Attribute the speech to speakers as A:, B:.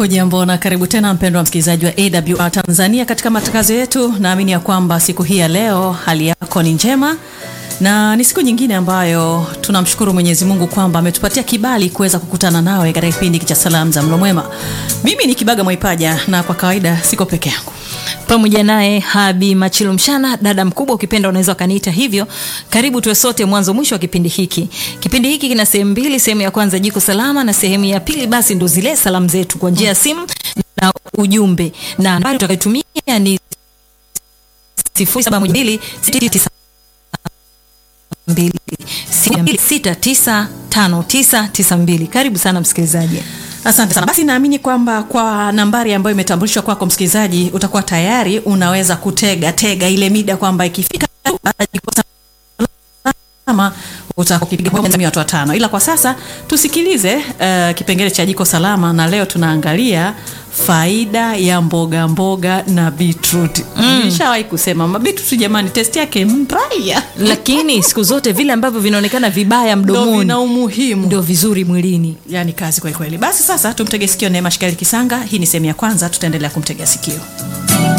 A: Hujambo na karibu tena mpendwa msikilizaji wa AWR Tanzania katika matangazo yetu. Naamini ya kwamba siku hii ya leo hali yako ni njema na ni siku nyingine ambayo tunamshukuru Mwenyezi Mungu kwamba ametupatia kibali kuweza kukutana nawe katika kipindi hiki cha salamu za mlo mwema. Mimi ni Kibaga Mwaipaja na kwa kawaida siko peke yangu
B: pamoja naye Habi Machilu Mshana, dada mkubwa, ukipenda unaweza ukaniita hivyo. Karibu tuwe sote mwanzo mwisho wa kipindi hiki. Kipindi hiki kina sehemu mbili, sehemu ya kwanza jiko salama, na sehemu ya pili basi ndo zile salamu zetu kwa njia ya simu na ujumbe, na nambari tutakayotumia ni 0712695992. Karibu sana msikilizaji.
A: Asante sana. Basi naamini kwamba kwa nambari ambayo imetambulishwa kwako msikilizaji, utakuwa tayari unaweza kutega tega ile mida kwamba ikifika salama utakipiga watu watano. Ila kwa sasa tusikilize uh, kipengele cha jiko salama, na leo tunaangalia faida ya mboga mboga na beetroot. Mm. Nishawahi kusema mabeetroot jamani, testi yake mbaya,
B: lakini siku zote vile ambavyo vinaonekana vibaya mdomoni
A: vina umuhimu,
B: ndio vizuri mwilini.
A: Yani kazi kweli kweli. Basi sasa tumtege sikio Neema Shikali Kisanga. Hii ni sehemu ya kwanza, tutaendelea kumtegea sikio.